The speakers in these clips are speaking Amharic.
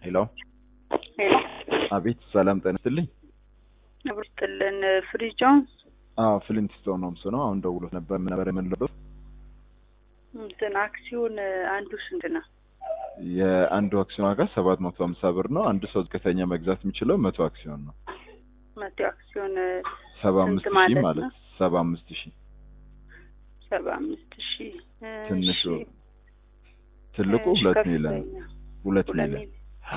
ሄሎ ሄሎ አቤት ሰላም ጤና ይስጥልኝ ንብር ስጥልን ፍሪጆን አዎ ፍሊንትስቶን ነው ምስሉ ነው አሁን ደውሎት ነበር ምን ነበር የምንለው እንትን አክሲዮን አንዱ ስንት ነው? የአንዱ አክሲዮን ዋጋ ሰባት መቶ ሀምሳ ብር ነው አንድ ሰው ዝቅተኛ መግዛት የሚችለው መቶ አክሲዮን ነው መቶ አክሲዮን ሰባ ስንት አምስት ሺህ ማለት ማለት ነው? ሰባ አምስት ሺህ ሰባ አምስት ሺህ ትንሹ እሺ። ትልቁ እሺ፣ ሁለት ከፍተኛ ሚሊዮን ሁለት ሁለት ሚሊዮን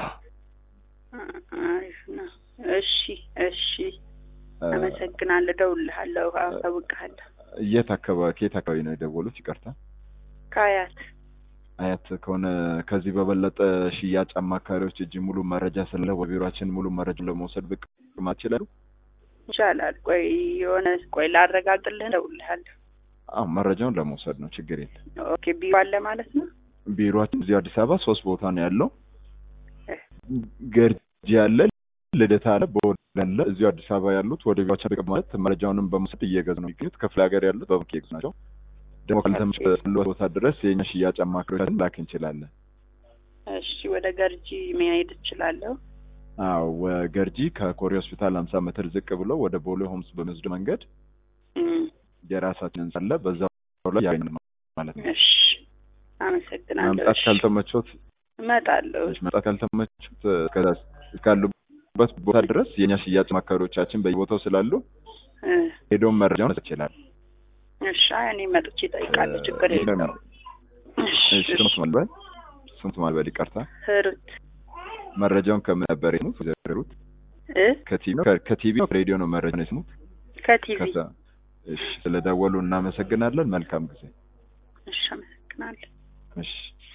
ሚሊዮን አሪፍ ነው። እሺ እሺ፣ አመሰግናለሁ። እደውልልሃለሁ፣ አሳውቅሃለሁ። የት አካባቢ ከየት አካባቢ ነው የደወሉት ይቅርታ ከአያት አያት ከሆነ ከዚህ በበለጠ ሽያጭ አማካሪዎች እጅ ሙሉ መረጃ ስለ በቢሮችን ሙሉ መረጃ ለመውሰድ ብቅ ማለት ይችላሉ ይቻላል። ቆይ የሆነ ቆይ ላረጋግጥልህ፣ እደውልልሃለሁ። አዎ መረጃውን ለመውሰድ ነው ችግር የለም ኦኬ፣ ቢሮ አለ ማለት ነው። ቢሮችን እዚህ አዲስ አበባ ሶስት ቦታ ነው ያለው እ። ገርጂ አለ ልደታ አለ በወደ አለ እዚሁ አዲስ አበባ ያሉት ወደ ቢሮችን ብቅ ማለት መረጃውንም በመውሰድ እየገዙ ነው የሚገኙት ክፍለ ሀገር ያሉት በቡክ የገዙ ናቸው ደግሞ ካልተመቸዎት ቦታ ድረስ የኛ ሽያጭ አማካሪዎችን ላክ እንችላለን እሺ፣ ወደ ገርጂ መሄድ እችላለሁ። አዎ ወገርጂ ከኮሪ ሆስፒታል ሀምሳ ሜትር ዝቅ ብሎ ወደ ቦሌ ሆምስ በሚወስድ መንገድ እም፣ የራሳችን ህንጻ አለ በዛው ላይ ያገኛል ማለት ነው እሺ፣ አመሰግናለሁ። መምጣት እሺ፣ ካልተመቾት እመጣለሁ። መምጣት ካልተመቾት እስከዛ እስካሉበት ቦታ ድረስ የኛ ሽያጭ አማካሪዎቻችን በየቦታው ስላሉ እ፣ ሄዶም መረጃውን መስጠት ይችላል እሺ፣ አይ እኔ መጥቼ እጠይቃለሁ። ችግር የለውም። እሺ እሺ፣ ስሙት ማልበል ስሙት ማልበል ይቅርታ ህሩት መረጃውን ከምን ነበር የሰሙት ዘሩት እ ከቲቪ ነው ከ- ከቲቪ ነው ከሬዲዮ ነው መረጃውን የሰሙት ከቲቪ ከዛ እሺ ስለደወሉ እናመሰግናለን መልካም ጊዜ እሺ፣ አመሰግናለሁ። እሺ